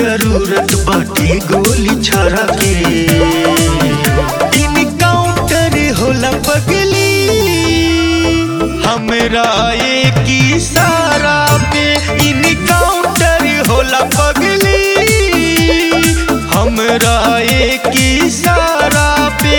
जरूरत बाटे गोली छाड़ा के इनकाउंटर होला पगली हमरा एक इशारा पे इनकाउंटर होला पगली हमरा एक इशारा पे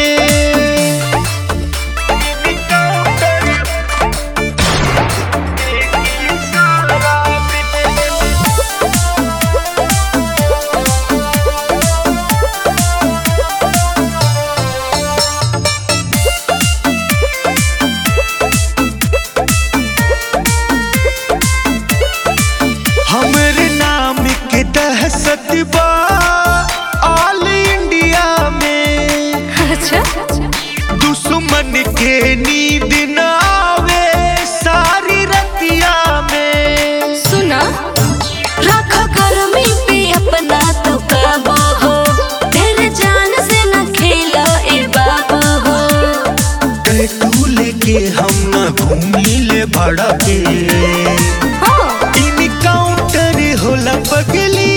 हमरे नाम के दहशत बा ऑल इंडिया में अच्छा दुश्मन के नींद न आवे सारी रतिया में सुना रखो गर्मी पे अपना तो काबू हो तेरे जान से न खेलो ए बाबू हो टैटू लेके हम न घूमी ले भाड़ा के हाँ, इनकाउंटर होला पगली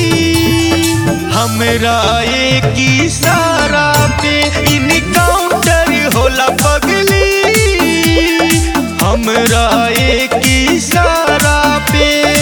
हमरा एक इशारा पे इनकाउंटर होला पगली हमरा एक इशारा पे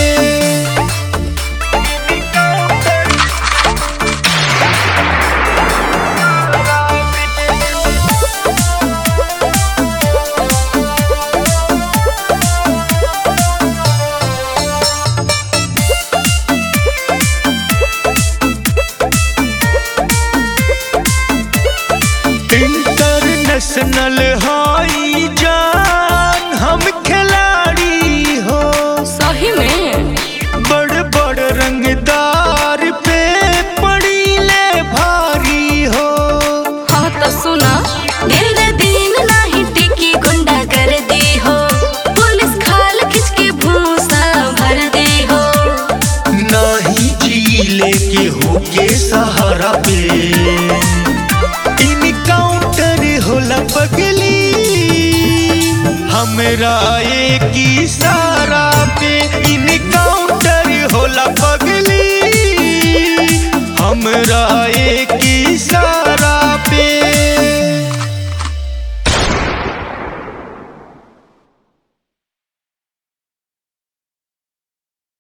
इंटरनेशनल हाई जान हम खिलाड़ी हो सही में बड़ बड़ रंगदार पे पड़ी ले भारी हो हाँ तो सुना दिल दे दिन नहीं टिकी गुंडा कर दी हो पुलिस खाल खिंच के भूसा भर दे हो नाही झीले के होके सहारा पे इनकाउंटर होला पगली हमरा एक इशारा पे